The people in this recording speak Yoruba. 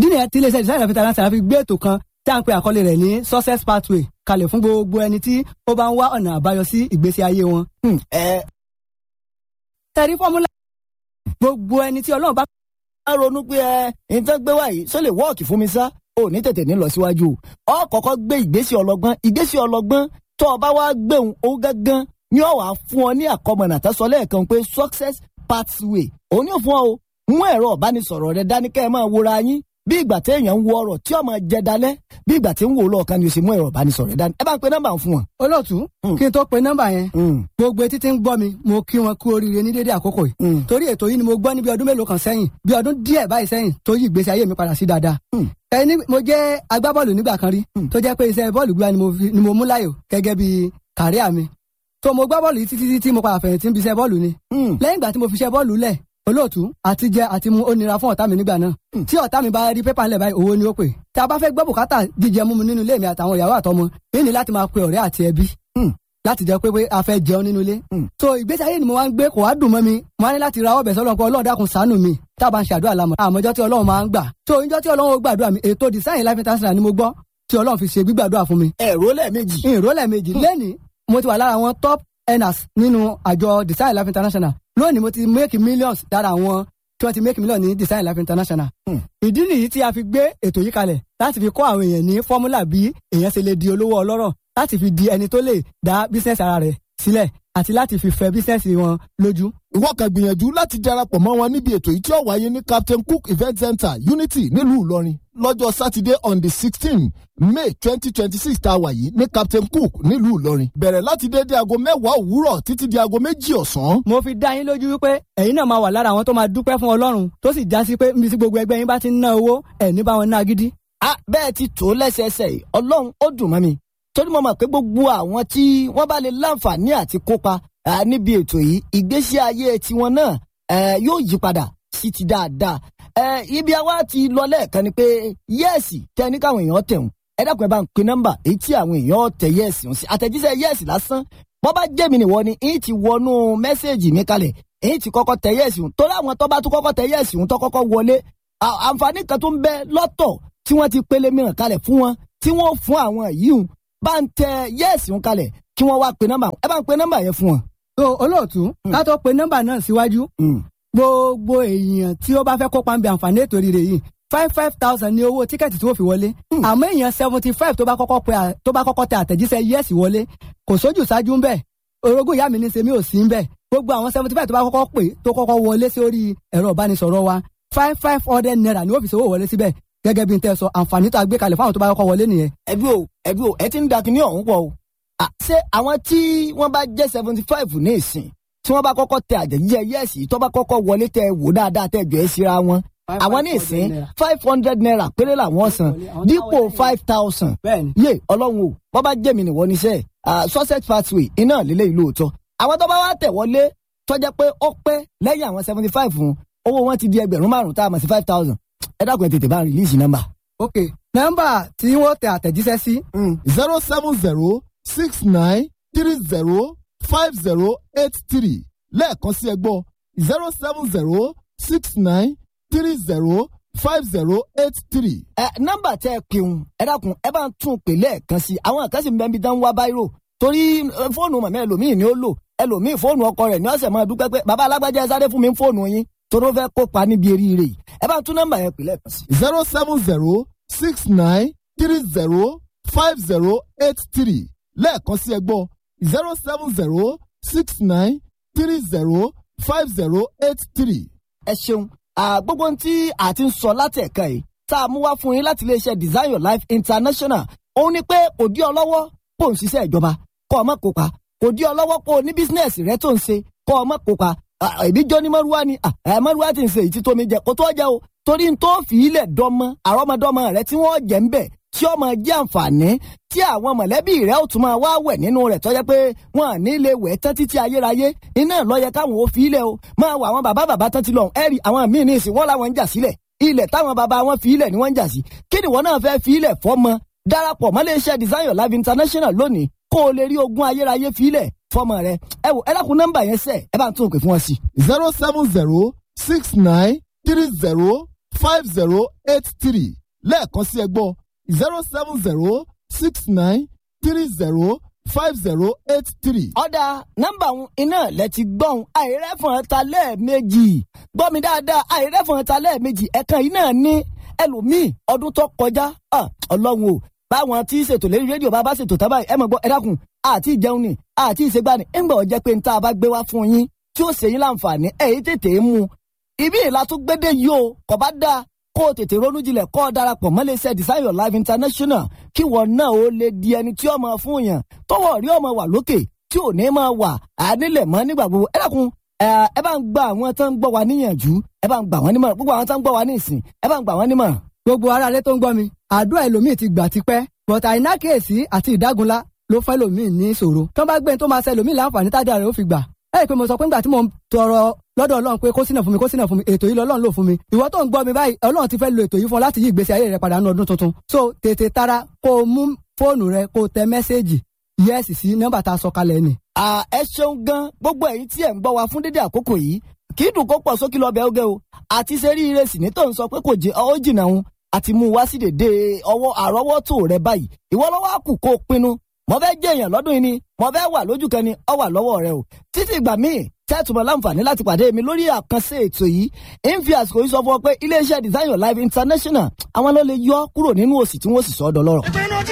nìyẹn tí iléeṣẹ́ design capital náà fi gbé ètò kan tí a ń pe àkọlé rẹ̀ ní success pathway kalẹ̀ fún gbogbo ẹni tí ó bá ń wá ọ̀nà àbáyọ sí ìgbésí ayé wọn. ẹ tẹ̀rí fọ́múlà gbogbo ẹni tí ọlọ́run bá á ronú pé ẹ nǹkan gbé wá yìí sọ lè wọ́ọ̀kì fún mi sá ò ní tètè ní lọ síwájú o ọ kọ́kọ́ gbé ìgbésẹ̀ ọlọ́gbọ́n ìgbésẹ̀ ọlọ́gbọ́n tó o bá wá gbéhùn ó gángan ni ó wàá fún ọ ní àkọmọ̀nà tó sọ lẹ́ẹ̀kan pé success pathway òun ni ó fún ọ o mú ẹ̀rọ ìbánisọ̀rọ̀ rẹ dání kẹ́ ẹ máa wòra yín bí ìgbà téèyàn ń wo ọ̀rọ̀ tí ó máa jẹ dalẹ̀ bí ìgbà tí ń wò lọ́ọ̀kan ni o sì mú ẹ̀rọ ìbánisọ̀rọ̀ rẹ dání ẹ bá ń pe nọ́mbà fún wọn. olóòtú kí n tó pe nọ́mbà yẹn gbogbo etí tí ń gbọ́ mi mo kí wọn kú oríire ní dédé àkókò yìí torí ètò yìí ni mo gbọ́ ní bí ọdún mélòó kan sẹ́yìn bí ọdún díẹ̀ báyìí sẹ́yìn tó yí ìgbésí ayé mi padà sí dáadáa. ẹni mo jẹ́ agbábọ́ọ̀lù nígbà kan rí tó jẹ́ pé iṣẹ́ bọ́ọ̀lù gbígbá ni mo fi- ni mo mú láyò gẹ́gẹ́ bí kàríà mi. tó mo gbá bọ́ọ̀lù yìí títí títí mo padà fẹ̀yìntì ń bi iṣẹ́ bọ́ọ̀lù ni. lẹ́yìn ìgbà tí mo fi iṣẹ́ bọ́ọ̀lù lẹ̀ olóòtú àti jẹ àti mu ó nira fún ọ̀tá mi nígbà náà tí ọ̀tá mi bá rí pépà ńlẹ̀ báyìí owó ni ó pè tí a bá fẹ́ gbọ́ bùkátà jíjẹ mímu nínú ilé mi àtàwọn ìyàwó àtọmọ èyí ni láti máa pe ọ̀rẹ́ àti ẹbí láti jẹ́ pé pé a fẹ́ jẹun nínú ilé. so ìgbésí ayé ni mo máa ń gbé kò wá dùn mọ́ mi mo máa ní láti ra ọbẹ̀ sọ́lọ́ pé ọlọ́run dákun ṣàánú mi tá a bá ń ṣe àdúrà lámọ̀ àmọ́jọ́ tí ọlọ́run máa ń gbà so ìjọ́ tí ọlọ́run ó gbàdúrà mi ètò design life international ni mo gbọ́ tí ọlọ́run fi ṣe gbígbàdúrà fún mi. ẹ̀rọ lẹ́ẹ̀mejì. ìrólẹ̀ méjì lẹ́ni mo ti wà lára àwọn top earners nínú àjọ design life international lónìí mo ti make millions lára àwọn tí wọ́n ti make millions ní design life international. ìdí nìyí tí a fi gbé ètò yìí kalẹ̀ láti fi kọ́ àwọn èèyàn ní fọ́múlà bí èèyàn ṣe lè di olówó ọlọ́rọ̀ láti fi di ẹni tó lè dá business ara rẹ̀ sílẹ̀ àti láti fi fẹ́ business wọn lójú. ìwọ kan gbìyànjú láti darapọ̀ mọ́ wọn níbi ètò yìí tí ó wáyé ní captain cook event center unity nílùú ìlọrin lọ́jọ́ sátidé on the sixteen may twenty twenty six tá a wà yìí ní captain cook nílùú ìlọrin bẹ̀rẹ̀ láti dédé aago mẹ́wàá òwúrọ̀ títí di aago méjì ọ̀sán. mo fi dá yín lójú wípé ẹ̀yin náà máa wà lára àwọn tó máa dúpẹ́ fún ọlọ́run tó sì já sí pé níbi tí gbogbo ẹgbẹ́ yín bá ti ń ná owó ẹ̀ ní bá wọn ná gidi. a bẹ́ẹ̀ ti tó lẹ́sẹẹsẹ yìí ọlọ́run ó dùn mọ́ mi torí mo mọ̀ pé gbogbo àwọn tí wọ́n bá lè láǹfààní àti kópa ah, níbi ètò yìí ìgbésí ayé tiwọn náà eh, yóò yí padà sí ti dáadáa Eh, ibi àwa ti lọ lẹ́ẹ̀kan ni pé yẹ́ẹ̀sì tẹ ní káwọn èèyàn tẹ̀hún ẹ dákun ẹ bá ń pe nọ́mbà èyí tí àwọn èèyàn tẹ yẹ́ẹ̀sì ń sí àtẹ̀jíṣẹ́ yẹ́ẹ̀sì lásán bọ́ bá jẹ́ mi nìwọ ni èyí ti wọnú mẹ́sẹ̀gì mi kalẹ̀ èyí ti kọ́kọ́ tẹ yẹ́ẹ̀sì ń torí àwọn tó bá tún kọ́kọ́ tẹ yẹ́ẹ̀sì ń tó kọ́kọ́ wọlé à- àǹfààní kan tó ń bẹ lọ́tọ̀ tí wọ́n ti pélé mìíràn kalẹ̀ fún wọn tí wọ́n fún àwọn yìí ń bá ń tẹ yẹ́ẹ̀sì ń kalẹ̀ kí wọ́n wá pe nọ́mbà ẹ bá ń pe nọ́mbà yẹn fún wọn. so olóòtú ká tó pe nọ́mbà náà síwájú gbogbo èèyàn tí ó bá fẹ́ kópa ń bẹ àǹfààní ètò rírẹ yìí five five thousand ní owó tíkẹ́ẹ̀tì tí wọ́n fi wọlé àmọ́ èèyàn seventy five tó bá kọ́kọ́ pe à- tó bá kọ́kọ́ tẹ àtẹ̀jíṣẹ́ yẹ́sì wọlé kò sójú ṣáájú ń bẹ̀ orogún ìyá mi ní sẹ́mi ò sí ń bẹ̀ gbogbo àwọn seventy five tó bá kọ́kọ́ pè tó kọ́kọ́ wọlé sórí ẹ̀rọ ìbánisọ̀rọ̀ wa five five hundred naira ni wọ́n fi ṣòwò wọlé síbẹ̀ gẹ́gẹ́ bí n tẹ́ sọ àǹfààní tó a gbé kalẹ̀ fáwọn tó bá kọ́kọ́ wọlé nìyẹn. ẹbí o ẹbí o ẹ ti ń da kinní ọ̀hún pọ̀ o. À, ṣé àwọn tí wọ́n bá jẹ́ seventy five ní ìsìn tí wọ́n bá kọ́kọ́ tẹ àjẹjíjẹ yẹ́ẹ̀sì tó bá kọ́kọ́ wọlé tẹ wò dáadáa tẹ jọ ẹ́ síra wọn. àwọn ní ìsìn five hundred naira péré làwọn san dípò five thousand. bẹ́ẹ̀ni yé ọlọ́run o bọ́ bá jẹ́ mi nìwọ níṣẹ́ success pathway iná lílé ìlú òótọ́. àwọn tó bá wá tẹ̀ wọlé tọ́jà pé ó pẹ́ lẹ́yìn àwọn seventy five fún owó wọn ti di ẹgbẹ̀rún márùn-ún tá a mọ̀ sí five thousand. ẹ dákun ẹ tètè bá ń rìlíìsì nọ́mbà. ok nọ́mbà tí wọ́n tẹ àtẹ̀jíṣẹ́ sí zero seven zero six nine three zero five zero eight three lẹ́ẹ̀kan sí ẹgbọ́ zero seven zero six nine three zero five zero eight three. ẹ nọ́mbà tẹ ẹ pè ń ẹ dákun ẹ bá ń tún un pè lẹ́ẹ̀kan sí i àwọn kan sì ń bẹ níbi dán wá báírò torí ẹ, fóònù màmá ẹlòmíì ni ó lò ẹlòmíì fóònù ọkọ rẹ̀ ní ọ̀sẹ̀ máa dúpẹ́ pé bàbá alágbájá ẹ sáré fún mi fóònù yín torí ó fẹ́ kópa níbi eríire yìí ẹ bá ń tún nọ́mbà yẹn pè lẹ́ẹ̀kan sí i. zero seven zero six nine three zero five zero eight three lẹ́ẹ̀kan sí ẹgbọ́ zero seven zero six nine three zero five zero eight three. ẹ ṣeun Ah, gbogbo ohun tí a ti ń sọ láti ẹ̀ka yìí tá a mú wá fún yín láti iléeṣẹ́ design your life international òun ni pé kò dí ọ lọ́wọ́ kó o ń ṣiṣẹ́ ìjọba kó o má kópa kò dí ọ lọ́wọ́ kó o ní bísínẹ́sì rẹ tó ń ṣe kó o má kópa Ah, èmi jọ ní mọ́rúwá ni Ah, ẹ̀ mọ́rúwá ti ń ṣe èyí tí tómi jẹ kó tó jẹ o torí n tó fi ilẹ̀ dọ́mọ àrọ́mọdọ́mọ rẹ tí wọ́n jẹ́ ń bẹ̀ tí ó máa jẹ́ àǹfààní tí àwọn mọ̀lẹ́bí rẹ̀ ó tún máa wá wẹ̀ nínú rẹ̀ tọ́jẹ́ pé wọ́n à ní lè wẹ̀ tán títí ayérayé iná lọ́yẹ káwọn ò fi ilẹ̀ o máa wọ àwọn bàbá bàbá tán ti lọ ẹ̀rì àwọn míì ní ìsìn wọ́n làwọn ń jà sílẹ̀ ilẹ̀ táwọn bàbá wọn fi ilẹ̀ ni wọ́n ń jà sí kí ni wọ́n náà fẹ́ fi ilẹ̀ fọ́mọ darapọ̀ mọ́ iléeṣẹ́ design your life international lónìí kó o lè rí ogún ayérayé fi ilẹ̀ fọ́mọ rẹ ẹ wò ẹ dákun nọ́mbà yẹn sẹ́ ẹ bá ń tún òkè fún wọn sí. zero seven zero six nine three zero five zero eight three lẹ́ẹ̀kan sí ẹgbọ́ zero seven zero six nine three zero five zero eight three. ọ̀dà nọ́mbà òun iná lẹ ti gbọ́n àìrẹ́fọ̀n ta lẹ́ẹ̀mejì gbọ́ mi dáadáa àìrẹ́fọ̀n ta lẹ́ẹ̀mejì ẹ̀kan yìí náà ní ẹlòmíì ọdún tó kọjá ọlọ́run o báwọn tí ṣètò lérí rédíò bá bá ṣètò tábà ẹ mọ̀ gbọ́ ẹ dákun àti ìjẹun ni àti ìṣègbani ńgbà ọ̀jẹ̀ pé níta bá gbé wá fún yín tí ó ṣe yín láǹfààní ẹ̀yìn tètè mú ibi ìlà tó gbédè yìí o kò bá dáa kó o tètè ronú jinlẹ̀ kó o darapọ̀ mọ́ iléeṣẹ́ design your life international kí wọ́n náà ó lè di ẹni tí ó máa fún yàn tọwọ́ rí ọmọ wà lókè tí ò ní máa wà ànílẹ̀ mọ́ nígbà gbogbo ẹ dákun ẹ bá ń gba àwọn tó ń gbọ́ wa níyànjú ẹ bá ń gbà wọ́n nímọ̀ràn gbogbo àwọn tó ń gbọ́ wa ní ìsìn ẹ bá ń gbà wọ́n nímọ̀ràn. gbogbo aráalé tó ń gbọ́ mi àdúrà ẹlòmíì ti gbà tipẹ́ but àìnákèésí àti ìdágunlá ló fẹ́ lòmíì ní ìṣòro tó bá gbé tó máa ṣe lòmíì láǹfààní tájà rẹ̀ ó fi gbà ẹ pé mo sọ pé ńgbà tí mo ń tọrọ lọ́dọ̀ ọlọ́run pé kó sínà fún mi kó sínà fún mi ètò yìí lọ́lọ́run lò fún mi ìwọ tó ń gbọ́ mi báyìí ọlọ́run ti fẹ́ lo ètò yìí fún ọ láti yí ìgbésí ayé rẹ padà ní ọdún tuntun so tètè tara kó o mú fóònù rẹ kó o tẹ mẹ́sẹ́ẹ̀jì yẹ́sì sí nọ́mbà tá a sọ kalẹ̀ ni. ẹ ṣeun gan gbogbo ẹ̀yin tí ẹ ń gbọ́ wa fún dédé àkókò yìí kì í dùn kó pọ̀ sókè lọ́bẹ̀ oge o àti ṣe rí ire sì ní tó ń sọ pé kò jẹ ọ jìnnà òun àti mú wá sí dédé ọwọ́ àrọ́wọ́tò rẹ báyìí ìwọ lọ́wọ́ àkù kó o pinnu mo fẹ́ jẹ́ èèyàn lọ́dún yìí ni mo fẹ́ wà lójú kan ni ọ wà lọ́wọ́ rẹ o títí ìgbà míì tẹ́tùmọ̀ láǹfààní láti pàdé mi lórí àkànṣe ètò yìí ń fi àsìkò yìí sọ fún ọ pé iléeṣẹ́ design your life international àwọn ló lè yọ kúrò nínú òsì tí wọ́n sì sọ ọ́ dọlọ́rọ̀.